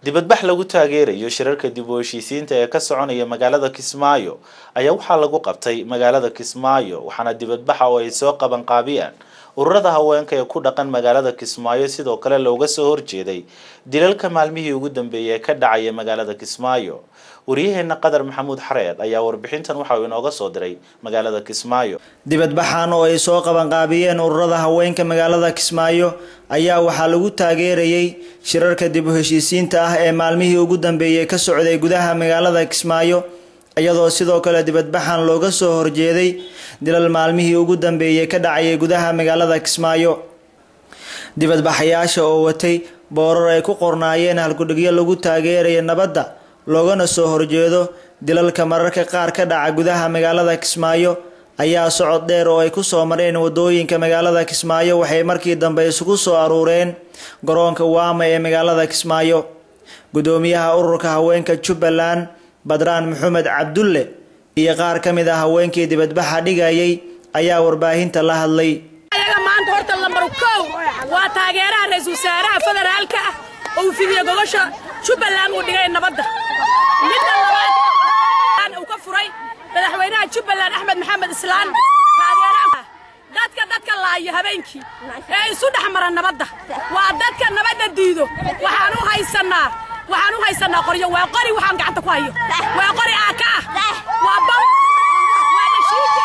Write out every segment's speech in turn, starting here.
dibadbax lagu taageerayo shirarka dib u heshiisiinta ee ka soconaya magaalada kismaayo ayaa waxaa lagu qabtay magaalada kismaayo waxaana dibadbaxa oo ay soo qabanqaabiyaan ururada haweenka ee ku dhaqan magaalada kismaayo sidoo kale looga soo horjeeday dilalka maalmihii ugu dambeeyay ee ka dhacaya magaalada kismaayo waryaheena qadar maxamuud xareed ayaa warbixintan waxa uu inooga soo diray magaalada kismaayo dibadbaxan oo ay soo qabanqaabiyeen ururada haweenka magaalada kismaayo ayaa waxaa lagu taageerayay shirarka dib u heshiisiinta ah ee maalmihii ugu dambeeyay ka socday gudaha magaalada kismaayo iyadoo sidoo kale dibadbaxan looga soo horjeeday dilal maalmihii ugu dambeeyay ka dhacayay gudaha magaalada kismaayo dibadbaxayaasha oo watay boorar ay ku qornaayeen halkudhigyo lagu taageeraya nabadda loogana soo horjeedo dilalka mararka qaar ka dhaca gudaha magaalada kismaayo ayaa socod dheer oo ay ku soo mareen wadooyinka magaalada kismaayo waxay markii dambe isugu soo aruureen garoonka waama ee magaalada kismaayo gudoomiyaha ururka haweenka jubbaland badraan maxamed cabdulle iyo qaar ka mid ah haweenkii dibadbaxa dhigayay ayaa warbaahinta la hadlay ayaga maanta horta lambar kow waa taageeraha ra-iisul wasaaraha federaalka ah uu fidiye gogosha jubbaland uu dhigay nabadda midda labaad uu ka furay madaxweynaha jubbaland axmed maxamed islaan taageeraha dadka dadka laaya habeenkii ee isu dhex mara nabadda waa dadka nabadda diido waxaan u haysanaa waxaan u haysanaa qoryo waa qori waxaan gacanta ku hayo waa qori aaka ah waa bam waa dhashiike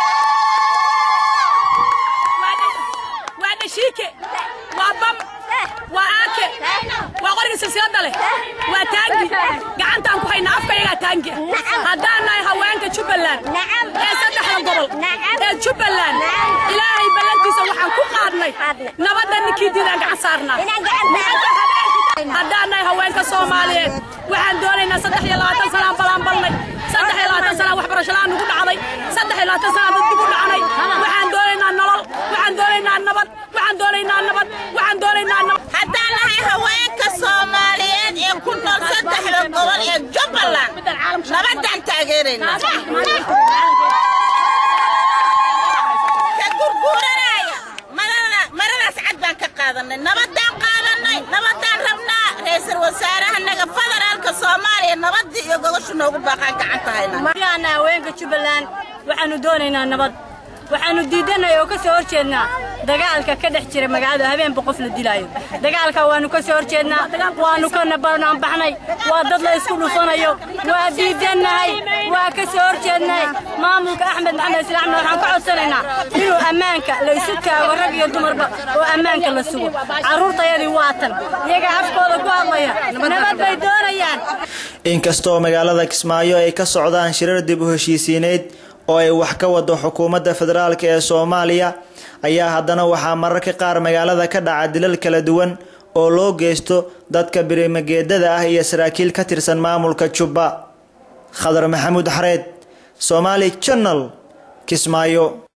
waa dhashiike waa bam waa aake waa qoriga silsilada leh waa taangi gacantaan ku haynaa afka yagaa taangi haddaan nahay haweenka jubbaland ee saddexda gobol ee jubbaland ilaahay ballantiisa waxaan ku qaadnay nabadda ninkii diidaan gacan saarnaa haddaan nahay haweenka soomaaliyeed waxaan doonaynaa saddex iyo labaatan sanaan ballaanbalnay saddex iyo labaatan sanaan waxbarasho la'aan nugu dhacday saddex iyo labaatan sanaan dad dib u dhacnay waxaan doonaynaa nolol waxaan doonaynaa nabad waxaan doonaynaa nabad waxaan doonaynaa nabad haddaan nahay haweenka soomaaliyeed ee ku nool saddexda gobol ee jubbaland nabadaan taageeraynaa ka gurguuranaya maradaas cad baan ka qaadanay nabadaan qaadanay nabadaan rabnaa ra-iisul wasaarahanaga federaalka soomaaliya nabadii iyo gogoshu noogu baaqaan gacanta hayna haweenka jubbaland waxaanu doonaynaa nabad waxaanu diidanay oo ka soo horjeednaa dagaalka ka dhex jira magaalada habeenba qof la dilaayo dagaalka waanu ka soo horjeednaa waanu ka nabananbaxnay waa dad la isku dhufanayo waa diidannahay waa ka soo horjeednay maamulka axmed maxamed islaamna waxaan ka codsanaynaa inuu ammaanka la isu taago rag iyo dumarba oo ammaanka la sugo carruurtayadii waatan iyagaa afkooda ku hadlaya nabad bay doonayaan inkastoo magaalada kismaayo ay ka socdaan shirar dib u heshiisiineed oo ay wax ka wado xukuumadda federaalk ee soomaaliya ayaa haddana waxaa mararka qaar magaalada ka dhaca dilal kala duwan oo loo geysto dadka birimageedada ah iyo saraakiil ka tirsan maamulka jubba khadar maxamuud xareed somaali janal kismaayo